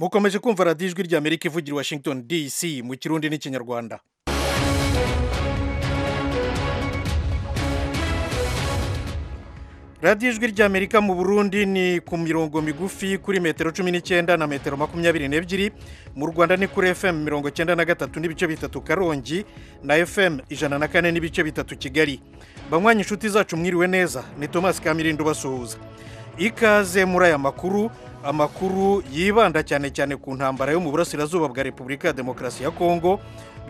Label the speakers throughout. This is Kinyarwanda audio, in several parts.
Speaker 1: mukomeje kumva radiyo ijwi ry'amerika ivugira i washington dc mu kirundi n'ikinyarwanda radiyo ijwi ry'amerika mu burundi ni ku mirongo migufi kuri metero cumi n'icyenda na metero makumyabiri n'ebyiri mu rwanda ni kuri fm mirongo icyenda na gatatu n'ibice bitatu karongi na fm ijana na kane n'ibice bitatu kigali banywanyi inshuti zacu mwiriwe neza ni thomas kamirindi ubasuhuza ikaze muri aya makuru amakuru yibanda cyane cyane ku ntambara yo mu burasirazuba bwa repubulika ya demokarasi ya kongo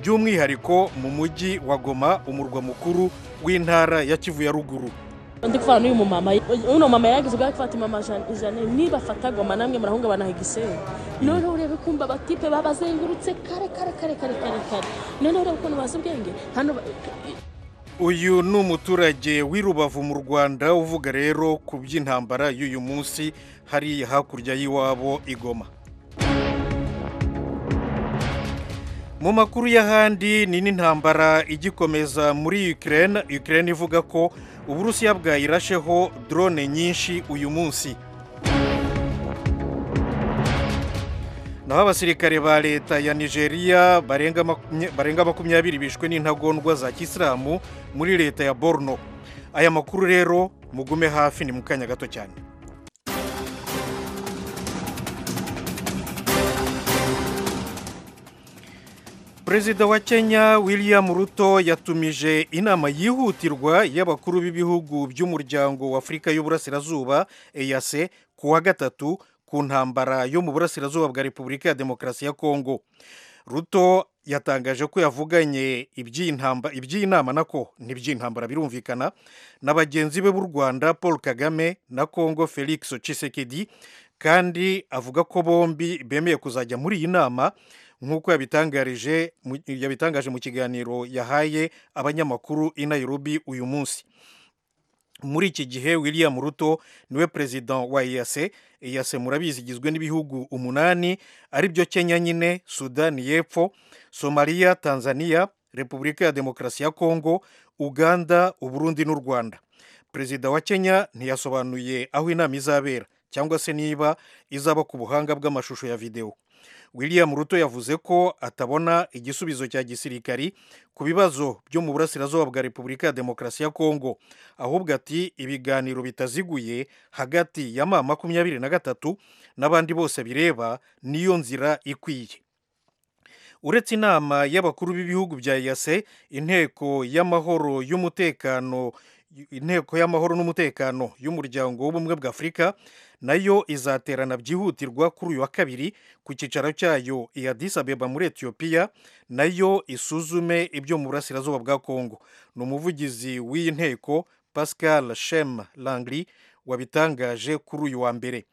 Speaker 1: by'umwihariko mu mujyi wa goma umurwa mukuru w'intara ya kivu ya ruguru
Speaker 2: ndi kuvana n'uyu mumama uno mama yaragize ubwo gufata imama ijana nibafata goma namwe murahunga banahigisera noneho urebe kumva abatipe babazengurutse kare kare kare kare kare kare noneho urebe ukuntu bazi ubwenge hano
Speaker 1: uyu ni umuturage w'irubavu mu rwanda uvuga rero ku by'intambara y'uyu munsi hariya hakurya y'iwabo igoma mu makuru y'ahandi ni n'intambara igikomeza muri Ukraine Ukraine ivuga ko uburusiya bwayirasheho drone nyinshi uyu munsi naho abasirikare ba leta ya nigeria barenga makumyabiri bishwe n'intagondwa za kisilamu muri leta ya borno aya makuru rero mugume hafi ni mu kanya gato cyane perezida wa kenya william ruto yatumije inama yihutirwa y'abakuru b'ibihugu by'umuryango wa afurika y'uburasirazuba eyase ku wa gatatu ku ntambara yo mu burasirazuba bwa repubulika ya demokarasi ya kongo ruto yatangaje ko yavuganye iby'iyi nama nako ntiby'intambara birumvikana na bagenzi be b'u rwanda paul kagame na kongo felix Tshisekedi kandi avuga ko bombi bemeye kuzajya muri iyi nama nk'uko yabitangarije yabitangaje mu kiganiro yahaye abanyamakuru i Nairobi uyu munsi muri iki gihe william ruto niwe perezida wa eyase eyase murabizi igizwe n'ibihugu umunani aribyo kenya nyine sudani y'epfo somaliya tanzania repubulika ya demokarasi ya kongo uganda uburundi n'u rwanda perezida wa kenya ntiyasobanuye aho inama izabera cyangwa se niba izaba ku buhanga bw'amashusho ya videwo william ruto yavuze ko atabona igisubizo cya gisirikari ku bibazo byo mu burasirazuba bwa repubulika ya demokarasi ya kongo ahubwo ati ibiganiro bitaziguye hagati ya ma makumyabiri na gatatu n'abandi bose bireba niyo nzira ikwiye uretse inama y'abakuru b'ibihugu bya eyase inteko y'amahoro y'umutekano inteko y'amahoro n'umutekano y'umuryango w'ubumwe bwa afurika nayo izaterana byihutirwa kuri uyu wa kabiri ku cyicaro cyayo i Addis Abeba muri etiyopiya nayo isuzume ibyo mu burasirazuba bwa kongo ni umuvugizi w'iyi nteko pascal shem langri wabitangaje kuri uyu wa mbere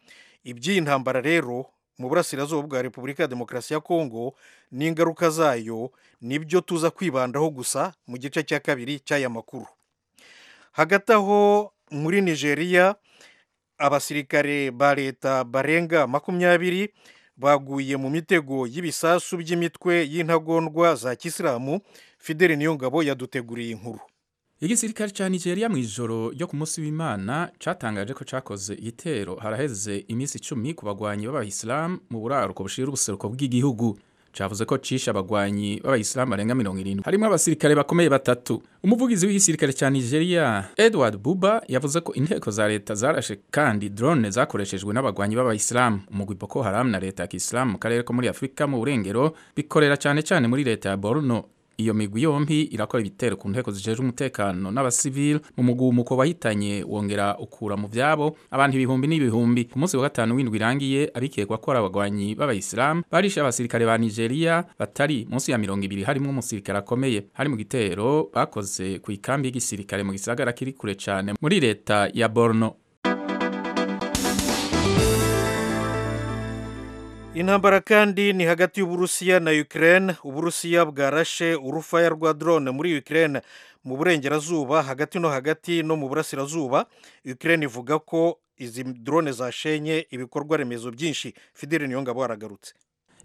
Speaker 1: iby'iyi ntambara rero mu burasirazuba bwa repubulika ya demokarasi ya kongo n'ingaruka zayo nibyo tuza kwibandaho gusa mu gice cya kabiri cy'aya makuru hagati aho muri nigeria abasirikare ba leta barenga makumyabiri baguye mu mitego y'ibisasu by'imitwe y'intagondwa za kisilamu fideli niyongabo yaduteguriye inkuru
Speaker 3: igisirikare cya nigeria mu ijoro ryo ku munsi w'imana cyatangaje ko cyakoze igitero haraheze iminsi icumi ku bagwanyi b'abayisilamu mu buraruko bushira ubuseruko bw'igihugu cyavuze ko cisha abagwanyi b'abayisilamu barenga mirongo irindwi harimo abasirikare bakomeye batatu umuvugizi w'igisirikare cya nigeria edward buba yavuze ko inteko za leta zarashe kandi drone zakoreshejwe n'abagwanyi b'abayisilamu umugwi boko haramu na leta ya kisilamu mu karere ko muri afurika mu burengero bikorera cyane cyane muri leta ya borno iyo migwi yombi irakora ibitero ku nteko zijejwe umutekano n'abasivili mu mugumuko wahitanye wongera ukura mu byabo abantu ibihumbi n'ibihumbi ku munsi wa gatanu w'indwi irangiye abikekwa ko ari abagwanyi b'abayisilamu barishe abasirikare ba nigeria batari munsi ya mirongo ibiri harimo umusirikare akomeye hari mu gitero bakoze ku ikambi y'igisirikare mu gisagara kiri kure cyane muri leta ya borno
Speaker 1: intambara kandi ni hagati y'uburusiya na Ukraine uburusiya bwarashe urufaya rwa drone muri Ukraine mu burengerazuba hagati no hagati no mu burasirazuba Ukraine ivuga ko izi drone zashenye ibikorwa remezo byinshi fideli niyo ngabo aragarutse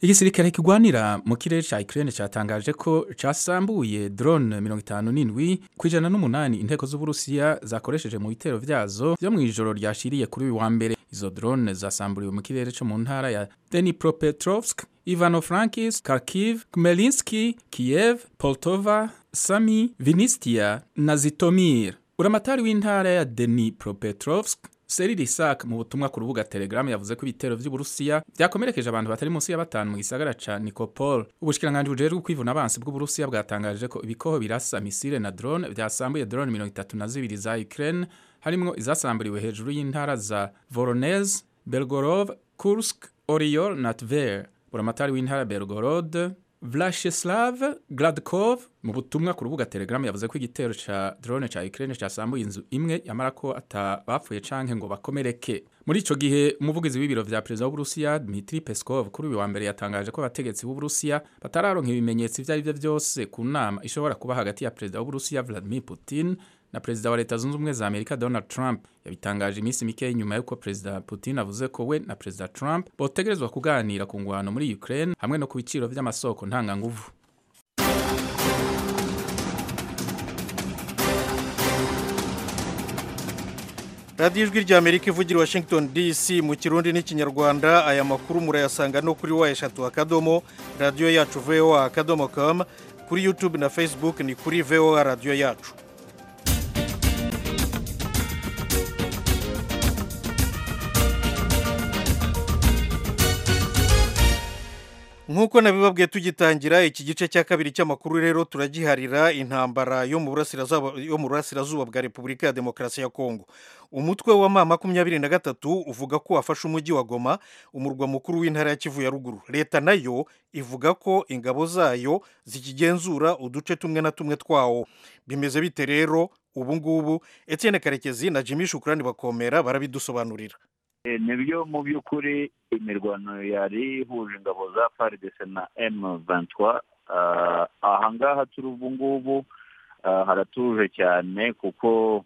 Speaker 3: igisirikare kigwanira mu kirere cya Ukraine cyatangaje ko cyasambuye drone mirongo itanu n'indwi ku ijana n'umunani inteko z'uburusiya zakoresheje mu bitero vyazo vyo mu ijoro ryashiriye kuri uyu wa mbere izo drone zasamburiwe mu kirere cyo mu ntara ya Dnipropetrovsk Ivano-Frankivsk Kharkiv Khmelnytsk Kiev Poltava Sami Vinistia na Zitomir uramatari w'intara ya Dnipropetrovsk Seri Risak mu butumwa ku rubuga Telegram yavuze ko ibitero by'Uburusiya byakomerekeje abantu batari munsi ya batanu mu gisagara ca Nikopol. Ubushikiranganje bujejwe kwivuna abansi bw'Uburusiya bwatangaje ko ibikoho birasa misile na drone byasambuye drone 32 za Ukraine harimwo izasamburiwe hejuru y'intara za Voronezh, Belgorod, Kursk, Oriol na Tver. Buramatari w'intara Belgorod Vlacheslav Gladkov mu butumwa ku rubuga Telegram yavuze ko igitero ca drone ca Ukraine cyasambuye inzu imwe yamara ko atabapfuye canke ngo bakomereke. Muri ico gihe umuvugizi w'ibiro vya Perezida w'Uburusiya Dmitry Peskov kuri uyu wa mbere yatangaje ko abategetsi b'Uburusiya batararonka ibimenyetso ivyo ari byo byose ku nama ishobora kuba hagati ya Perezida w'Uburusiya Vladimir Putin na Perezida wa Leta Zunze Ubumwe za Amerika Donald Trump yabitangaje iminsi mike nyuma y'uko Perezida Putin avuze ko we na Perezida Trump botegerezwa kuganira ku ngwano muri Ukraine hamwe no ku biciro by'amasoko ntanganguvu.
Speaker 1: radiyo ijwi rya amerika ivugira washington dc mu kirundi n'ikinyarwanda aya makuru murayasanga no kuri wa eshatu akadomo radiyo yacu voa akadomo com kuri youtube na facebook ni kuri voa radiyo yacu nk'uko nabibabwiye tugitangira iki gice cya kabiri cy'amakuru rero turagiharira intambara yo mu burasirazuba bwa repubulika ya demokarasi ya kongo umutwe wa ma makumyabiri na gatatu uvuga ko wafashe umujyi wa goma umurwa mukuru w'intara ya kivu ya ruguru leta nayo ivuga ko ingabo zayo zikigenzura uduce tumwe na tumwe twawo bimeze bite rero ubu ngubu Etienne karekezi na jimmy shukurani bakomera barabidusobanurira
Speaker 4: nibyo mu by'ukuri imirwano yari ihuje ingabo za faridese na emu vantwa aha ngaha turi ubu ngubu haratuje cyane kuko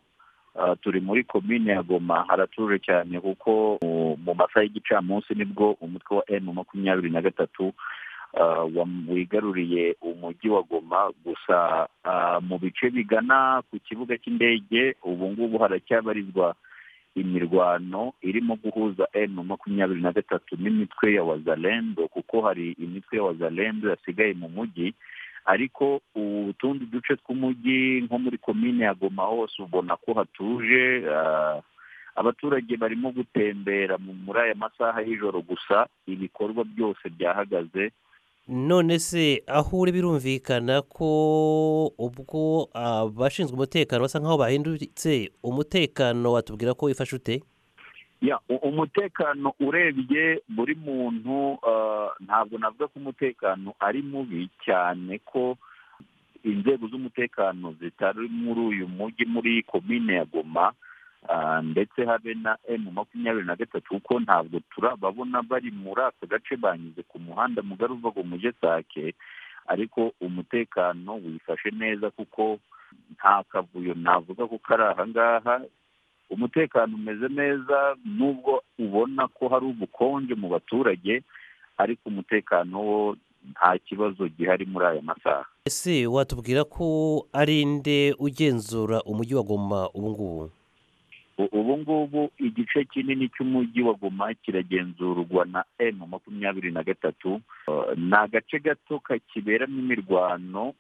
Speaker 4: turi muri komine ya goma haratuje cyane kuko mu masaha y'igicamunsi nibwo umutwe wa emu makumyabiri na gatatu wigaruriye umujyi wa goma gusa mu bice bigana ku kibuga cy'indege ubu ngubu haracyabarizwa imirwano irimo guhuza emu makumyabiri na gatatu n'imitwe ya wazalendo kuko hari imitwe ya wazalendo yasigaye mu mujyi ariko utundi duce tw'umujyi nko muri komine ya goma hose ubona ko hatuje abaturage barimo gutembera muri aya masaha y'ijoro gusa ibikorwa byose byahagaze
Speaker 5: none se aho uri birumvikana ko ubwo abashinzwe umutekano basa nk'aho bahindutse umutekano watubwira ko wifashe ute
Speaker 4: umutekano urebye buri muntu ntabwo navuga ko umutekano ari mubi cyane ko inzego z'umutekano zitari muri uyu mujyi muri komine ya goma ndetse habe na emu makumyabiri na gatatu kuko ntabwo turababona bari muri aka gace banyuze ku muhanda mugari uva ku mujyi sake ariko umutekano wifashe neza kuko nta kavuyo navuga ko kari aha ngaha umutekano umeze neza nubwo ubona ko hari ubukonje mu baturage ariko umutekano wo nta kibazo gihari muri aya masaha
Speaker 5: ese watubwira ko ari nde ugenzura umujyi wa goma ubu ngubu
Speaker 4: ubu ngubu igice kinini cy'umujyi wa goma kiragenzurwa na emu makumyabiri na gatatu ni agace gato kakiberamo imirwano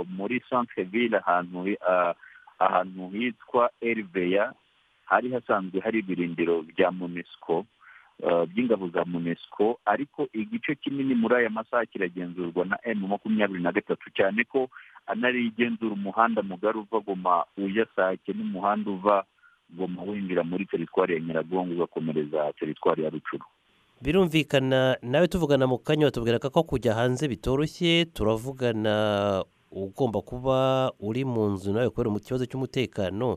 Speaker 4: muri santerivire ahantu ahantu hitwa eriveya hari hasanzwe hari ibirindiro bya munesiko by'ingabo za munesiko ariko igice kinini muri aya masaha kiragenzurwa na emu makumyabiri na gatatu cyane ko anarigenzura umuhanda mugari uva goma ujya sake n'umuhanda uva goma winjira muri teritwari ya nyiragongo ugakomereza teritwari ya rucuru
Speaker 5: birumvikana nawe tuvugana mu kanya watubwira ko kujya hanze bitoroshye turavugana ugomba kuba uri mu nzu nawe kubera mu kibazo cy'umutekano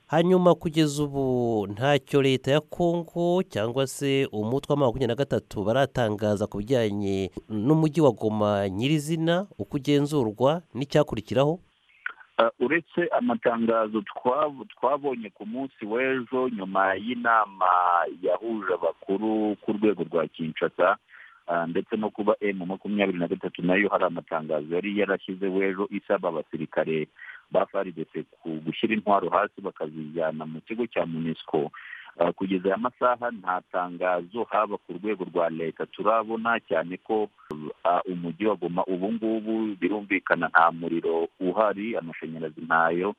Speaker 5: hanyuma kugeza ubu ntacyo leta ya kongo cyangwa se umutwe wa makumyabiri na gatatu baratangaza ku bijyanye n'umujyi wa goma nyirizina uko ugenzurwa n'icyakurikiraho
Speaker 4: uretse amatangazo twabonye ku munsi w'ejo nyuma y'inama yahuje abakuru ku rwego rwa kinshasa ndetse no kuba emu makumyabiri na gatatu nayo hari amatangazo yari yarashyize w'ejo isaba abasirikare ba faridese gushyira intwaro hasi bakazijyana mu kigo cya munisiko kugeza aya masaha nta tangazo haba ku rwego rwa leta turabona cyane ko umujyi wa goma ubu ngubu birumvikana nta muriro uhari amashanyarazi ntayo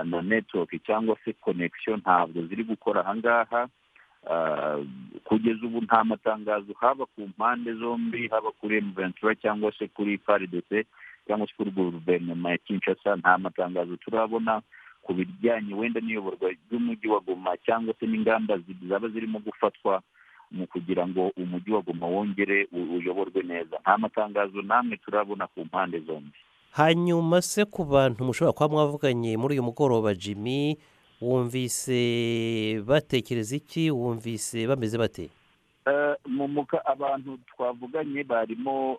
Speaker 4: na netiwoki cyangwa se konekisiyo ntabwo ziri gukora ahangaha kugeza ubu nta matangazo haba ku mpande zombi haba kuri emuventura cyangwa se kuri paridese cyangwa se kuri guverinoma ya kinshasa nta matangazo turabona ku bijyanye wenda n'iyoborwa ry'umujyi wa goma cyangwa se n'ingamba zaba zirimo gufatwa mu kugira ngo umujyi wa goma wongere uyoborwe neza nta matangazo namwe turabona ku mpande zombi
Speaker 5: hanyuma se ku bantu mushobora kuba mwavuganye muri uyu mugoroba jimmy wumvise batekereza iki wumvise bameze bate
Speaker 4: mumuka abantu twavuganye barimo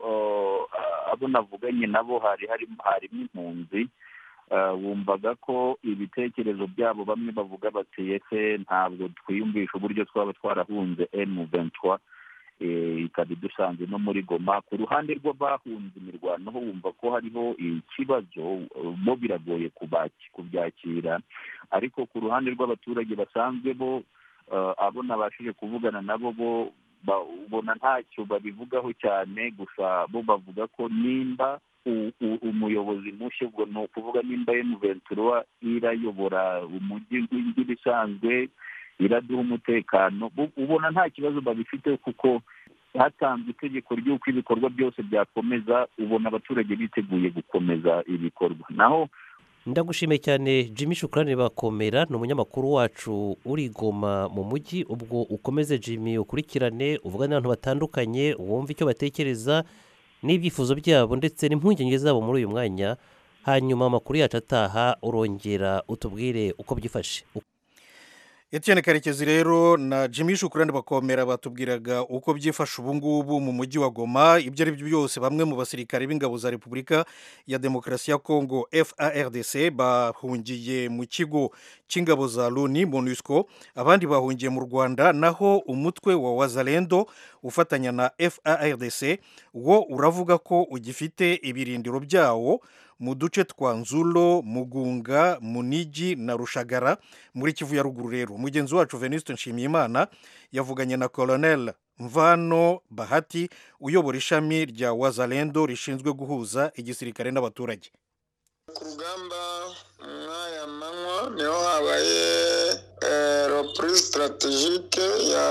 Speaker 4: abo navuganye nabo hari harimo impunzi wumvaga ko ibitekerezo byabo bamwe bavuga bati ese ntabwo twiyumvisha uburyo twaba twarahunze emu ventura ikaba idusanze no muri goma ku ruhande rw'abahunze imirwano ho wumva ko hariho ikibazo bo biragoye kubyakira ariko ku ruhande rw'abaturage basanzwe bo abo nabashije kuvugana nabo bo ubona ntacyo babivugaho cyane gusa bo bavuga ko nimba umuyobozi mushya ubwo ni ukuvuga nimba emuventura irayobora umujyi nk'ibisanzwe iraduha umutekano ubona nta kibazo babifite kuko hatanzwe itegeko ry'uko ibikorwa byose byakomeza ubona abaturage biteguye gukomeza ibikorwa naho
Speaker 5: ndagushimiye cyane jimmy shukurane bakomera ni umunyamakuru wacu urigoma mu mujyi ubwo ukomeze jimmy ukurikirane uvugane n'abantu batandukanye wumve icyo batekereza n'ibyifuzo byabo ndetse n'impungenge zabo muri uyu mwanya hanyuma amakuru yacu ataha urongera utubwire uko byifashe
Speaker 1: Etienne karekezi rero na jimmy shukurane bakomera batubwiraga uko byifashe ubu ngubu mu mujyi wa goma ibyo ari byo byose bamwe mu basirikare b'ingabo za repubulika ya demokarasi ya kongo FARDC bahungiye mu kigo cy'ingabo za loni monusco abandi bahungiye mu rwanda naho umutwe wa wazalendo ufatanya na FARDC wo uravuga ko ugifite ibirindiro byawo mu duce twa nzulo mugunga munigi na rushagara muri kivu ya ruguru rero mugenzi wacu venuste nshimiyimana yavuganye na colonel mvano bahati uyobora ishami rya wazalendo rishinzwe guhuza igisirikare n'abaturage
Speaker 6: ku rugamba mw'aya manywa niho habaye repuri sitarategike ya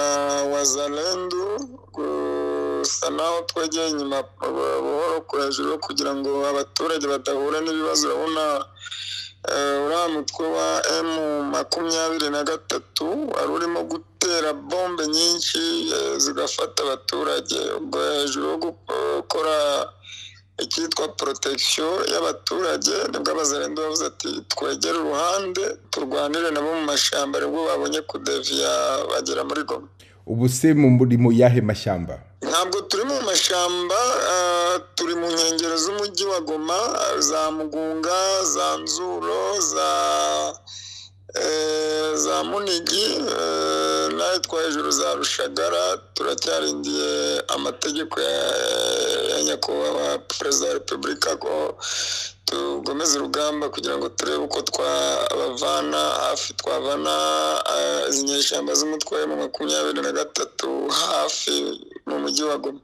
Speaker 6: wazalendo gusa naho twegeye inyuma buhoro ku hejuru kugira ngo abaturage badahura n'ibibazo urabona uriya mutwe wa emu makumyabiri na gatatu wari urimo gutera bombe nyinshi zigafata abaturage ubwo hejuru yo gukora icyitwa porotegisiyo y'abaturage nibwo abazarenda bavuze ati twegere uruhande turwanire nabo mu mashyamba nibwo babonye kudeviya bagera muri goma
Speaker 7: ubu se muri mu yahe mashyamba
Speaker 6: ntabwo turi mu mashyamba turi mu nkengero z'umujyi wa goma za mugunga za nzuro za za munigi nayo twa hejuru za rushagara turacyarindiye amategeko ya nyakubahwa perezida wa repubulika ko tugomeze urugamba kugira ngo turebe uko twabavana hafi twabana izi nyeshyamba z'umutwe wa makumyabiri na gatatu hafi mu mujyi wa goma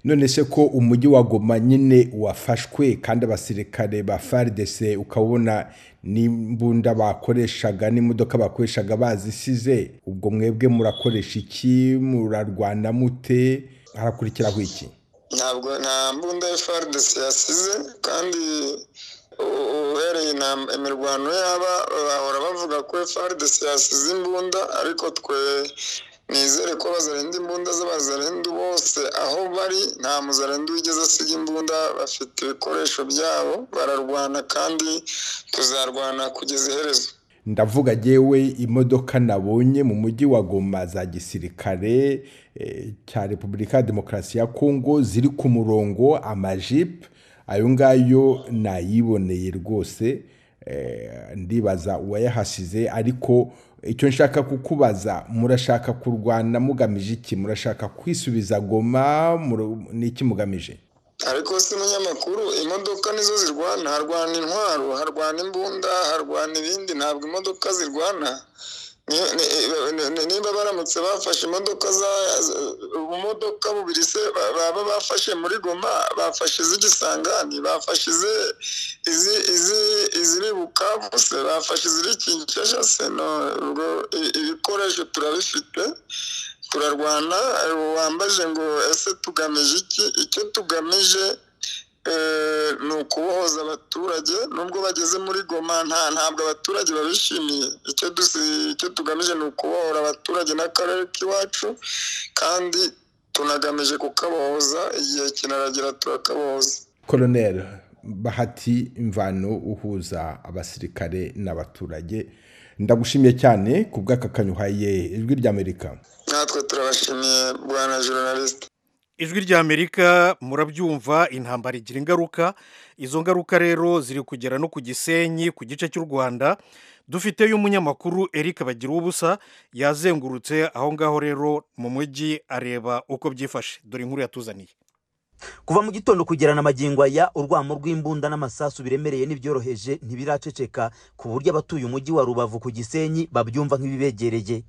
Speaker 7: none se ko umujyi wa goma nyine wafashwe kandi abasirikare ba faridese ukabona n'imbunda bakoreshaga n'imodoka bakoreshaga bazisize ubwo mwebwe murakoresha iki murarwana mute harakurikiraho iki
Speaker 6: ntabwo nta mbunda ya faridese yasize kandi uhereye imirwano yaba bahora bavuga ko faridese yasize imbunda ariko twe nizere ko bazarenda imbunda z'abazarendu bose aho bari nta muzarendu wigeze asiga imbunda bafite ibikoresho byabo bararwana kandi tuzarwana kugeza iherezo
Speaker 7: ndavuga yewe imodoka nabonye mu mujyi wa goma za gisirikare cya repubulika ya demokarasi ya kongo ziri ku murongo amajipe ayo ngayo nayiboneye rwose ndibaza uwayahasize ariko icyo nshaka kukubaza murashaka kurwana mugamije iki murashaka kwisubiza goma ni iki mugamije
Speaker 6: ariko si umunyamakuru imodoka nizo zirwana harwana intwaro harwana imbunda harwana ibindi ntabwo imodoka zirwana Ni- ni- ni- ni- niba baramutse bafashe imodoka za z- ubumodoka bubiri se ba- baba bafashe muri goma bafashe iz'igisangani bafashe izi- izi- izi- iziri bukavu se bafashe iziri kinshasha se no ubwo i- ibikoresho turabifite turarwana eh, wambaje ngo ese tugamije iki icyo tugamije eh, ni ukubohoza abaturage nubwo bageze muri goma nta ntabwo abaturage babishimiye icyo dusi- icyo tugamije ni ukubohora abaturage n'akarere k'iwacu kandi tunagamije kukabohoza igihe kinaragera turakabohoza
Speaker 7: koroneri bahati imvano uhuza abasirikare n'abaturage ndagushimiye cyane ku bw'akakanyu uhaye ijwi ry'amerika
Speaker 6: natwe turabashimiye bwana journaliste
Speaker 1: ijwi ry'amerika murabyumva intambara igira ingaruka izo ngaruka rero ziri kugera no ku gisenyi ku gice cy'u rwanda dufiteyo umunyamakuru eric bagira ubusa yazengurutse aho ngaho rero mu mujyi areba uko byifashe dore inkuru yatuzaniye
Speaker 8: kuva mu gitondo kugera na magingo aya urwamo rw'imbunda n'amasasu biremereye n'ibyoroheje ntibiraceceka ku buryo abatuye umujyi wa rubavu ku gisenyi babyumva nk'ibibegereye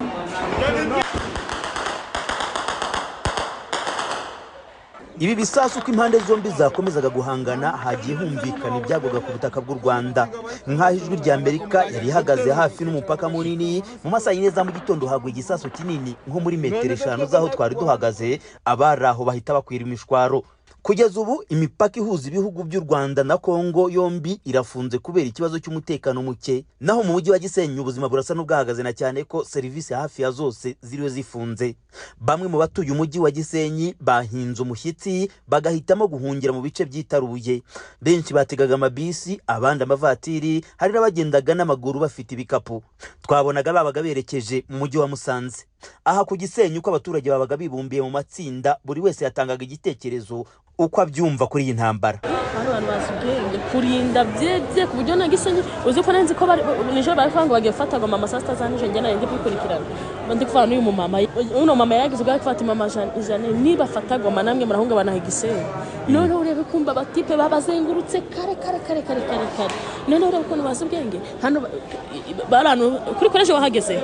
Speaker 8: ibi bisasu uko impande zombi zakomezaga guhangana hagiye humvikana ibyagwaga ku butaka bw'u rwanda nk'aho ijwi rya amerika yari ihagaze hafi n'umupaka munini mu masaha yine za mu gitondo hagwa igisasu kinini nko muri metero eshanu z'aho twari duhagaze abari aho bahita bakwira imishwaro kugeza ubu imipaka ihuza ibihugu by'u rwanda na kongo yombi irafunze kubera ikibazo cy'umutekano muke naho mu mujyi wa gisenyi ubuzima burasa n'ubwahagaze na cyane ko serivisi hafi ya zose ziriwe zifunze bamwe mu batuye umujyi wa gisenyi bahinze umushyitsi bagahitamo guhungira mu bice byitaruye benshi bategaga amabisi abandi amavatiri hari n'abagendaga n'amaguru bafite ibikapu twabonaga babaga berekeje mu mujyi wa musanze aha ku gisenyi uko abaturage babaga bibumbiye mu matsinda buri wese yatangaga igitekerezo uko abyumva kuri iyi ntambara
Speaker 2: hari abantu bazi ubwenge kurinda byebye ku buryo ntago isenyi uzi ko nari nzi ko bari nijoro bari kuvuga ngo bagiye gufata ngo mama saa sita za nijoro njye narindi kubikurikirana Mba ndi kuvana n'uyu mumama uno mama yageze ubwo gufata mama Jean- jane niba afata goma namwe murahunga banaha igisenge noneho urebe kumva abatipe babazengurutse kare kare kare kare kare kare noneho urebe ukuntu bazi ubwenge hano ba- i- i- bari ahantu kuri koreje wahageze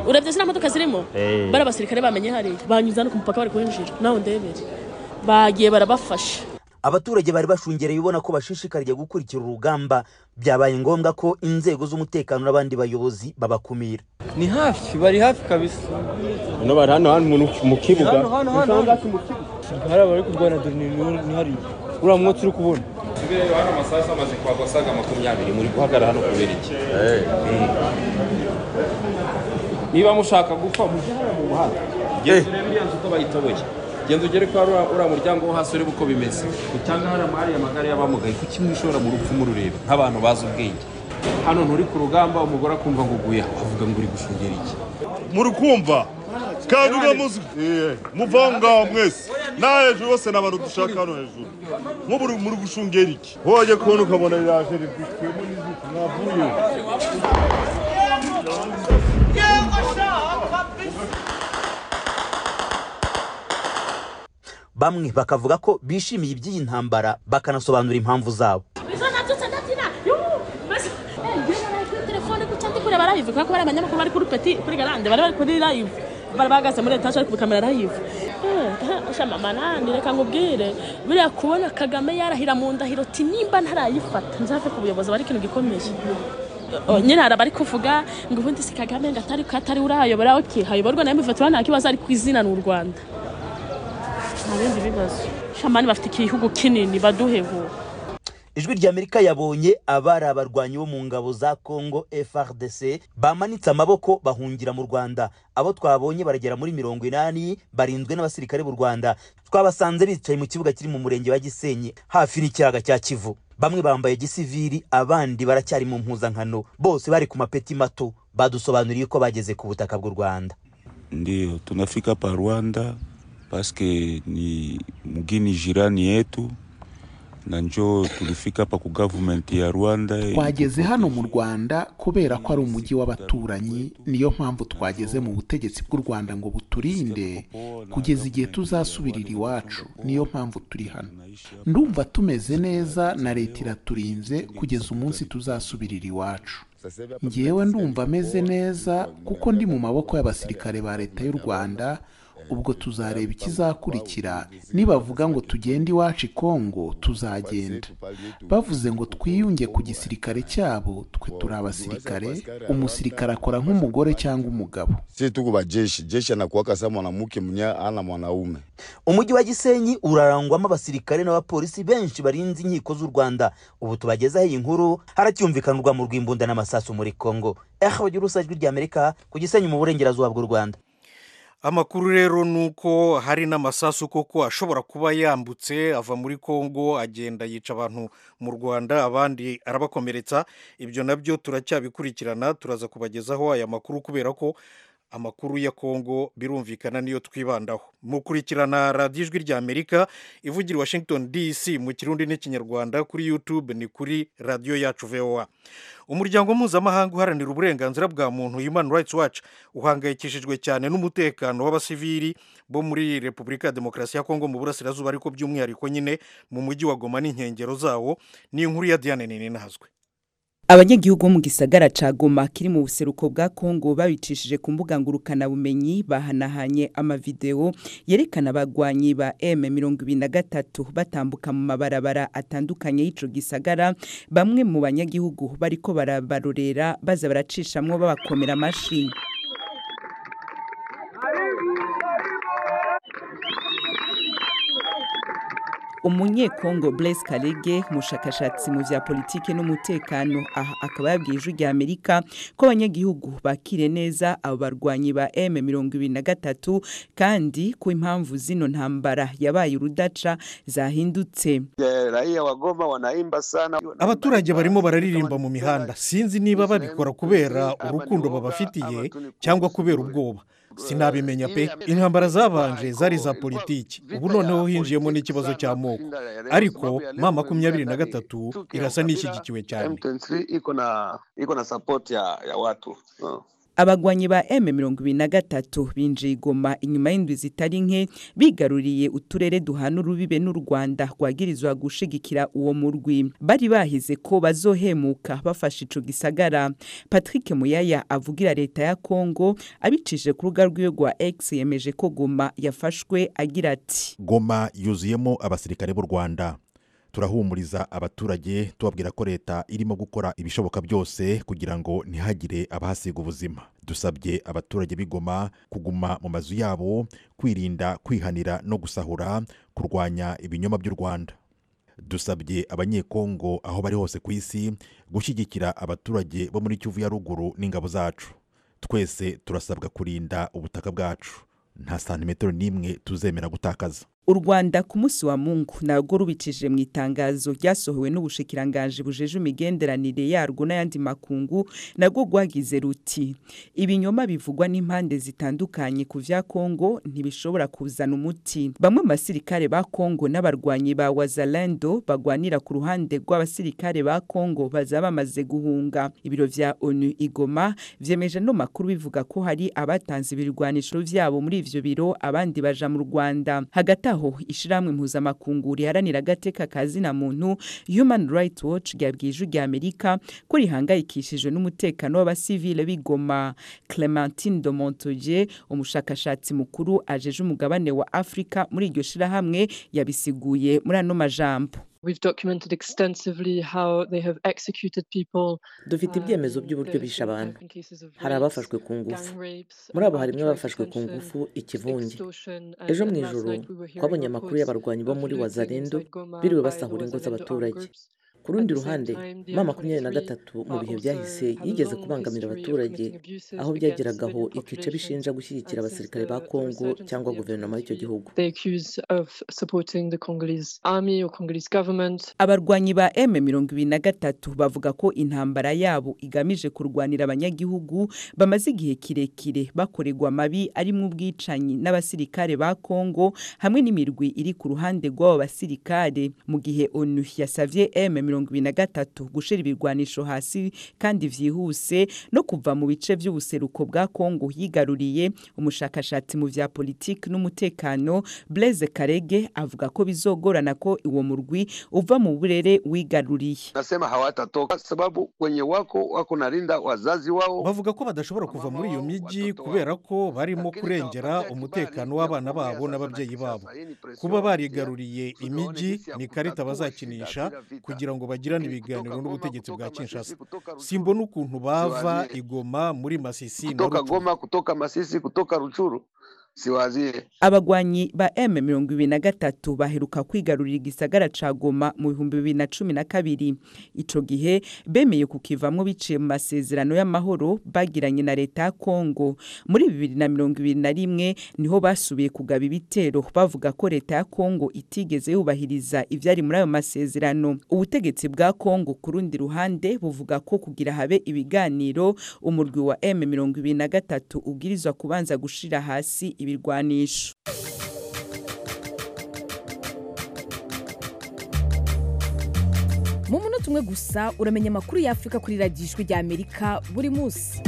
Speaker 2: urebye ziriya modoka zirimo bari abasirikare bamenye hariya banyuze hano ku mupaka bari kuhinjira nawe ndebere bagiye barabafasha
Speaker 8: abaturage bari bashungereye ubona ko bashishikariye gukurikira urugamba byabaye ngombwa ko inzego z'umutekano n'abandi bayobozi babakumira
Speaker 9: ni hafi bari hafi kabisa
Speaker 10: hano bari hano hano mu kibuga
Speaker 9: hano hano hano hano hari abari kurwana dore ni ni- ni hariya uriya mwotsi uri kubona
Speaker 10: isigaye hano amasaha amaze kuhagwa asaga makumyabiri muri guhagarara hano kubera iki Mm. niba mushaka gupfa mujye hano mu muhanda genda urebe iriya nzu uko bayitoboye genda ugere kwa ruriya- uriya muryango wo hasi urebe uko bimeze utanga hariya amahari amagare y'abamugaye kuki mwishora mu rupfu murureba nk'abantu bazi ubwenge hano nturi ku rugamba umugore akumva ngo uguye wavuga ngo uri gushungera iki
Speaker 11: muri kumva kandi uramuzi muva aho ngaho mwese n'aha hejuru bose ni abantu dushaka hano hejuru nk'ubu uri- muri gushungera iki wajya kubona ukabona riraje ridutwemo n'izuku mwavuye
Speaker 8: bamwe bakavuga ko bishimiye iby'iyi ntambara bakanasobanura impamvu zabo
Speaker 2: izo nabyutse ndabyina yuhu mbese Eh, njyewe naraye kuri telefone guca ndi kureba live kubera ko bari abanyamakuru bari kuri peti kuri garande bari bari kuri live bari bahagaze muri etaje bari kubikamera live shamama nandi reka nkubwire buriya kubona kagame yarahira mu ndahiro ti nimba ntarayifata nzave ku buyobozi aba ari ikintu gikomeye Oh, nyine hari abari kuvuga ngo ubundi si kagame ngo atari ko atari urayobora oke hayoborwa nayo mifatira nta kibazo ariko izina ni u rwanda nta bindi bibazo shamani bafite igihugu kinini baduheho
Speaker 8: ijwi ry'amerika yabonye abari abarwanyi bo mu ngabo za congo frdc bamanitse amaboko bahungira mu rwanda abo twabonye baragera muri mirongo inani barinzwe n'abasirikare b'u rwanda twabasanze bicaye mu kibuga kiri mu murenge wa gisenyi hafi n'ikiyaga cya kivu bamwe bambaye gisiviri abandi baracyari mu mpuzankano bose bari ku mapeti mato badusobanuriye ko bageze ku butaka bw'u rwanda
Speaker 12: Ndio tunafika pa Rwanda paske ni mgini jirani yetu, na njoo tulifika pa ku government ya Rwanda.
Speaker 13: twageze hano mu rwanda kubera ko ari umujyi w'abaturanyi niyo mpamvu twageze mu butegetsi bw'u rwanda ngo buturinde kugeza igihe tuzasubirira iwacu niyo mpamvu turi hano ndumva tumeze neza na leta iraturinze kugeza umunsi tuzasubirira iwacu ngewe ndumva ameze neza kuko ndi mu maboko y'abasirikare ba leta y'u rwanda ubwo tuzareba ikizakurikira nibavuga ngo tugende iwacu i kongo tuzagenda bavuze ngo twiyunge ku gisirikare cyabo twe turi abasirikare umusirikare akora nk'umugore cyangwa umugabo
Speaker 14: si tuko ba jeshi jeshi anakuwa kasa mwanamke mnya ana mwanaume
Speaker 8: umujyi wa gisenyi urarangwamo abasirikare n'abapolisi benshi barinze inkiko z'u rwanda ubu tubagezaho iyi nkuru haracyumvikanirwa mu rw'imbunda n'amasasu muri congo eho bagira urusajwi ry'amerika ku gisenyi mu burengerazuba bw'u rwanda
Speaker 1: amakuru rero ni uko hari n'amasasu koko ashobora kuba yambutse ava muri congo agenda yica abantu mu rwanda abandi arabakomeretsa ibyo nabyo turacyabikurikirana turaza kubagezaho aya makuru kubera ko amakuru ya congo birumvikana niyo twibandaho mukurikirana radiyo ijwi ry'amerika ivugira i washington dc mu kirundi n'ikinyarwanda kuri youtube ni kuri radiyo yacu voa umuryango mpuzamahanga uharanira uburenganzira bwa muntu human rights watch uhangayikishijwe cyane n'umutekano w'abasivili bo muri repubulika ya demokarasi ya kongo mu burasirazuba ariko by'umwihariko nyine mu mujyi wa goma n'inkengero zawo ni inkuru ya diane ninazwe
Speaker 15: abanyagihugu bo mu gisagara ca goma kiri mu buseruko bwa kongo babicishije ku mbuga ngurukanabumenyi bahanahanye amavideo yerekana abagwanyi ba m mirongo ibiri na gatatu batambuka mu mabarabara atandukanye y'ico gisagara bamwe mu banyagihugu bariko barabarorera baza baracishamwo babakomera amashi umunyekongo Blaise Kalege umushakashatsi mu bya politiki n'umutekano aha akaba yabwiye ijwi rya Amerika ko abanyagihugu bakire neza abo barwanyi ba M23 kandi ku impamvu zino ntambara yabaye urudaca zahindutse
Speaker 1: abaturage barimo bararirimba mu mihanda sinzi niba babikora kubera urukundo babafitiye cyangwa kubera ubwoba sinabimenya pe intambara zabanje zari za politiki ubu noneho hinjiyemo n'ikibazo cy'amoko ariko ma makumyabiri na gatatu irasa n'ishyigikiwe cyane
Speaker 15: abagwanyi ba m mirongo ibiri na gatatu binjiye igoma inyuma y'indwi zitari nke bigaruriye uturere duhana urubibe n'u rwanda rwagirizwa gushigikira uwo murwi bari bahize ko bazohemuka bafashe ico gisagara patrick muyaya avugira leta ya congo abicishije ku rubuga rwiwe rwa x yemeje ko goma yafashwe agira ati
Speaker 16: goma yuzuyemo abasirikare b'u rwanda turahumuriza abaturage tubabwira ko leta irimo gukora ibishoboka byose kugira ngo ntihagire abahasiga ubuzima dusabye abaturage b'igoma kuguma mu mazu yabo kwirinda kwihanira no gusahura kurwanya ibinyoma by'u rwanda dusabye abanyekongo aho bari hose ku isi gushyigikira abaturage bo muri kivu ya ruguru n'ingabo zacu twese turasabwa kurinda ubutaka bwacu nta santimetero n'imwe tuzemera gutakaza
Speaker 15: u rwanda ku munsi wa mungu narwo rubikije mu itangazo ryasohowe n'ubushikiranganji bujeje imigenderanire yarwo n'ayandi makungu narwo rwagize ruti ibinyoma bivugwa n'impande zitandukanye ku vya kongo ntibishobora kuzana umuti bamwe mu basirikare ba kongo n'abarwanyi ba wazalando bagwanira ku ruhande rw'abasirikare ba kongo baza bamaze guhunga ibiro vya onu igoma vyemeje no makuru bivuga ko hari abatanze ibirwanisho vyabo muri ivyo biro abandi baja mu rwanda hagati aho ishyirahamwe mpuzamakungu riharanira agateka kazina muntu human rights watch ryabwiye ijwi rya amerika ko rihangayikishijwe n'umutekano w'abasivile b'igoma clementine de montoye umushakashatsi mukuru ajeje umugabane wa afurika muri iryo shyirahamwe yabisiguye muri ano majambo
Speaker 17: dufite ibyemezo by'uburyo bishe abantu hari abafashwe ku ngufu muri abo harimo abafashwe ku ngufu ikivunge ejo mu ijoro twabonye amakuru y'abarwanyi bo muri wazarendo biriwe basahura ingo z'abaturage ku rundi ruhande ma makumyabiri na gatatu mu bihe byahise yigeze kubangamira abaturage aho byageragaho ikice bishinja gushyigikira abasirikare ba kongo cyangwa guverinoma y'icyo gihugu
Speaker 15: abarwanyi ba m mirongo ibiri na gatatu bavuga ko intambara yabo igamije kurwanira abanyagihugu bamaze igihe kirekire bakorerwa amabi arimo ubwicanyi n'abasirikare ba kongo hamwe n'imirwi iri ku ruhande rw'abo basirikare mu gihe onu yasavye m mirongo ibiri na gatatu gushyira ibirwanisho hasi kandi byihuse no kuva mu bice by'ubuseruko bwa kongo yigaruriye umushakashatsi mu bya politiki n'umutekano Blaise karege avuga ko bizogorana ko uwo murwi uva mu burere wigaruriye
Speaker 18: nasema hawatatoka sababu wenye wako wako narinda wazazi wao
Speaker 1: bavuga ko badashobora kuva muri iyo mijyi kubera ko barimo kurengera umutekano w'abana babo n'ababyeyi babo kuba barigaruriye imijyi ni ikarita bazakinisha kugira ngo bagirane ibiganiro n'ubutegetsi bwa kinshasa simbona ukuntu bava igoma muri masisi na
Speaker 18: kutoka goma kutoka masisi kutoka rucuru siwaziye
Speaker 15: abagwanyi ba m mirongo ibiri na gatatu baheruka kwigarurira igisagara ca goma mu bihumbi bibiri na cumi na kabiri ico gihe bemeye kukivamwo biciye mu masezerano y'amahoro bagiranye na leta ya kongo muri bibiri na mirongo ibiri na rimwe niho basubiye kugaba ibitero bavuga ko leta ya kongo itigeze yubahiriza ivyari muri ayo masezerano ubutegetsi bwa kongo ku rundi ruhande buvuga ko kugira habe ibiganiro umurwi wa m mirongo ibiri na gatatu ubwirizwa kubanza gushira hasi ibirwanisho
Speaker 19: mu munota umwe gusa uramenya amakuru y'afurika kuri radiyo ijwi rya amerika buri munsi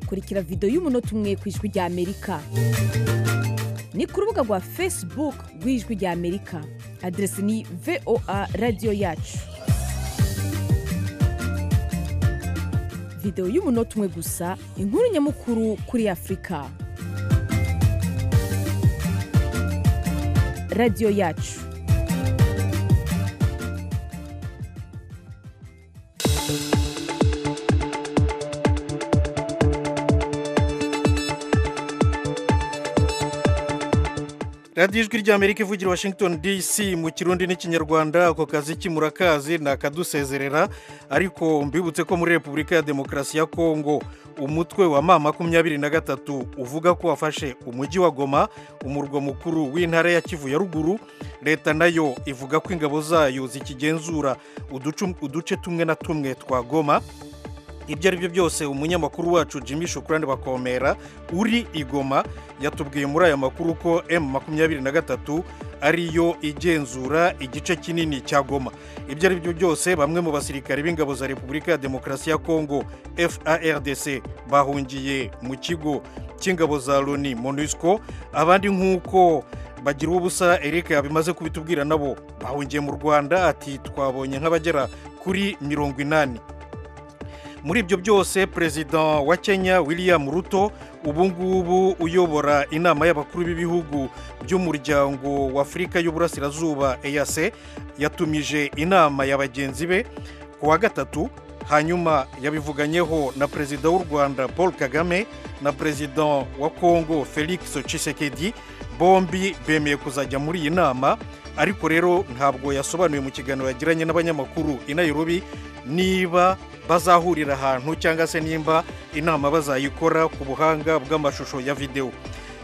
Speaker 19: kurikira videwo y'umunota umwe ku ijwi rya amerika ni ku rubuga rwa facebook rw'ijwi rya amerika aderesi ni voa radiyo yacu videwo y'umunota umwe gusa inkuru nyamukuru kuri afurika radiyo yacu
Speaker 1: radiyo ijwi ry'amerika ivugira washington dc mu kirundi n'ikinyarwanda ako kazi kimurakazi nakadusezerera ariko mbibutse ko muri repubulika ya demokarasi ya kongo umutwe wa ma makumyabiri na gatatu uvuga ko wafashe umujyi wa goma umurwa mukuru w'intara ya kivu ya ruguru leta nayo ivuga ko ingabo zayo zikigenzura uduce tumwe na tumwe twa goma ibyo ari byo byose umunyamakuru wacu jimmy shukurani bakomera uri igoma yatubwiye muri aya makuru ko emu makumyabiri na gatatu ariyo igenzura igice kinini cya goma ibyo ari byo byose bamwe mu basirikare b'ingabo za repubulika ya demokarasi ya kongo fardc bahungiye mu kigo cy'ingabo za loni monusco abandi nk'uko bagira ubusa eric bimaze kubitubwira nabo bahungiye mu rwanda ati twabonye nk'abagera kuri mirongo inani muri ibyo byose perezida wa kenya william ruto ubu ngubu uyobora inama y'abakuru b'ibihugu by'umuryango w'afurika y'uburasirazuba eyase yatumije inama ya bagenzi be ku wa gatatu hanyuma yabivuganyeho na perezida w'u rwanda paul kagame na perezida wa kongo felix Tshisekedi bombi bemeye kuzajya muri iyi nama ariko rero ntabwo yasobanuye mu kiganiro yagiranye n'abanyamakuru i nairobi niba bazahurira ahantu cyangwa se nimba inama bazayikora ku buhanga bw'amashusho ya videwo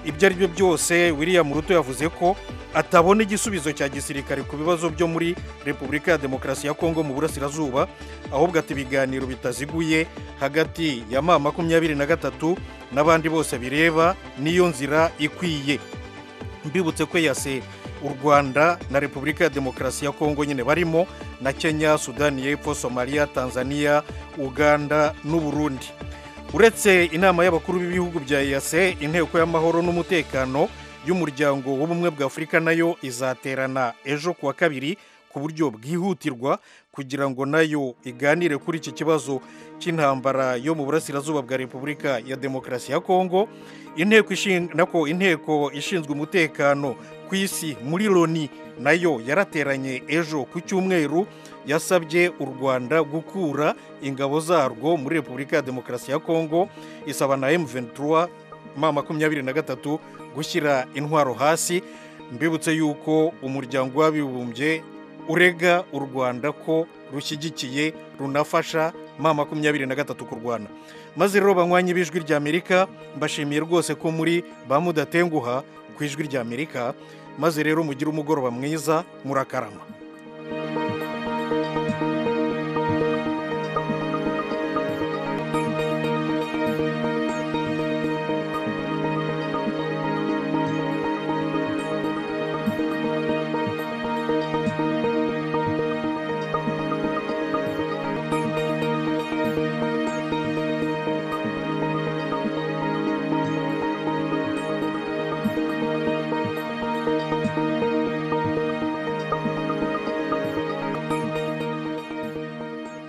Speaker 1: ibyo ari byo byose william ruto yavuze ko atabona igisubizo cya gisirikare ku bibazo byo muri repubulika ya demokarasi ya kongo mu burasirazuba ahubwo ati ibiganiro bitaziguye hagati ya ma makumyabiri na gatatu n'abandi bose bireba niyo nzira ikwiye mbibutse ko yase u rwanda na repubulika ya demokarasi ya kongo nyine barimo na kenya sudani y'epfo somaliya tanzania uganda n'uburundi uretse inama y'abakuru b'ibihugu bya eyase inteko y'amahoro n'umutekano y'umuryango w'ubumwe bwa afurika nayo izaterana ejo ku wa kabiri ku buryo bwihutirwa kugira ngo nayo iganire kuri iki kibazo cy'intambara yo mu burasirazuba bwa repubulika ya demokarasi ya kongo nako inteko ishinzwe umutekano ku isi muri loni nayo yarateranye ejo ku cyumweru yasabye u rwanda gukura ingabo zarwo muri repubulika ya demokarasi ya kongo isaba na M23 ma makumyabiri na gatatu gushyira intwaro hasi mbibutse yuko umuryango w'abibumbye urega u rwanda ko rushyigikiye runafasha ma makumyabiri na gatatu kurwana maze rero banywanyi b'ijwi rya amerika mbashimiye rwose ko muri ba mudatenguha ku ijwi rya amerika maze rero mugire umugoroba mwiza murakarama